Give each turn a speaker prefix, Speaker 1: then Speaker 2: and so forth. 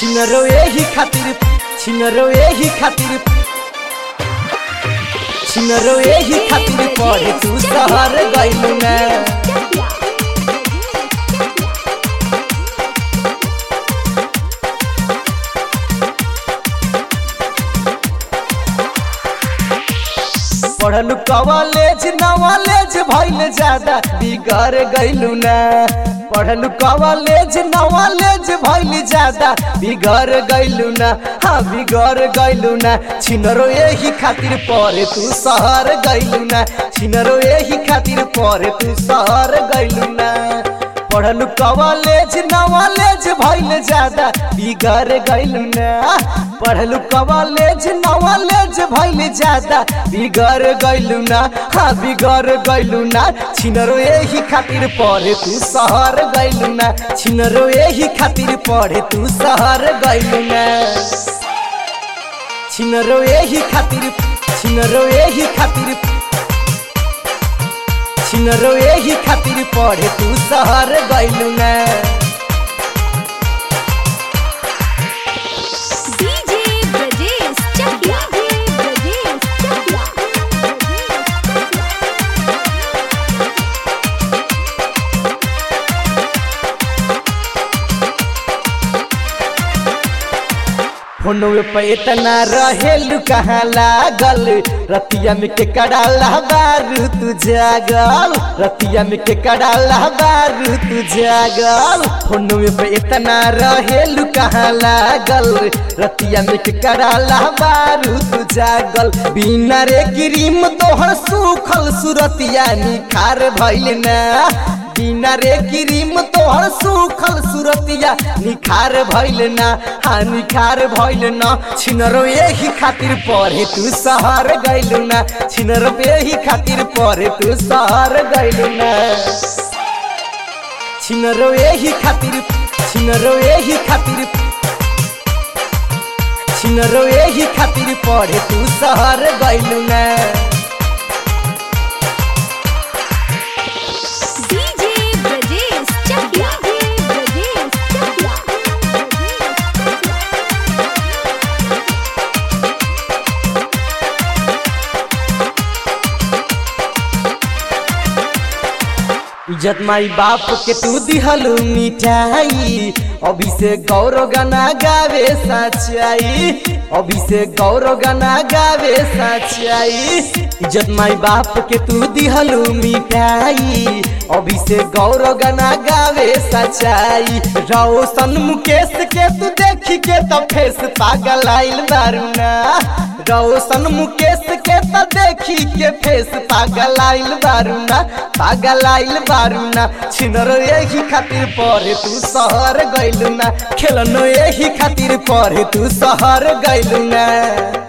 Speaker 1: छिनरो एही खातिर छिनरो एही खातिर छिनरो एही खातिर पढ़े तू शहर गइलू ना पढ़लू कॉलेज नॉलेज भइल ज्यादा बिगड़ गइलू ना पढ़लू कॉलेज नॉलेज भइल ज्यादा बिगड़ गइलू ना हाँ बिगड़ गइलू ना छिनरो यही खातिर पढ़े तू शहर गइलू ना छिनरो यही खातिर पढ़े तू शहर गइलू ना पढ़लू कॉलेज नॉलेज भइल ज्यादा बिगड़ गइलू ना पढ़लू कॉलेज नॉलेज भइल ज्यादा बिगड़ गइलू ना हाँ बिगड़ गइलू ना छिनरो यही खातिर पढ़े तू शहर गइलू ना छिनरो यही खातिर पढ़े तू शहर गइलू ना छिनरो यही खातिर छिनरो यही खातिर छिनरो यही खातिर पढ़े तू शहर गइलू ना
Speaker 2: डीजे ब्रजेश चकिया ब्रजेश चकिया
Speaker 1: फोनवे पे इतना रहेलू कहाँ लागल रतिया में के कड़ाला बारू तू जागल रतिया में के कड़ाला बारू तू जागल फोनवे पे इतना रहेलू कहाँ लागल रतिया में के कड़ाला बारू तू जागल बिना रे क्रीम तोहर सूखल सुरतिया निखार भइल ना बिना रे क्रीम तोहर सूखल सुरतिया निखार भइल ना हाँ निखार भइल ना छिनरो यही खातिर पढ़े तू शहर गइलू ना छिनरो यही खातिर पढ़े तू शहर गइलू ना छिनरो यही खातिर छिनरो यही खातिर छिनरो यही खातिर पढ़े तू शहर गइलू ना
Speaker 2: डीजे ब्रजेश चकिया ब्रजेश चकिया
Speaker 1: इज्जत माई बाप के तू दिहलू मिठाई अभी से गौरव गाना गावे सच्चाई अभी से गौरव गाना गावे सच्चाई इज्जत माई बाप के तू दिहलू मिठाई अभी से गौरव गाना गावे सच्चाई रोशन मुकेश के तू देखी के तो फेस पागल आइल बारू ना रोशन मुकेश के तो देखी के फेस पागल आइल बारू ना पागल आइल बारू ना छिनरो यही खातिर पढ़े तू शहर गइलू ना खेलनो यही खातिर पढ़े तू शहर गइलू ना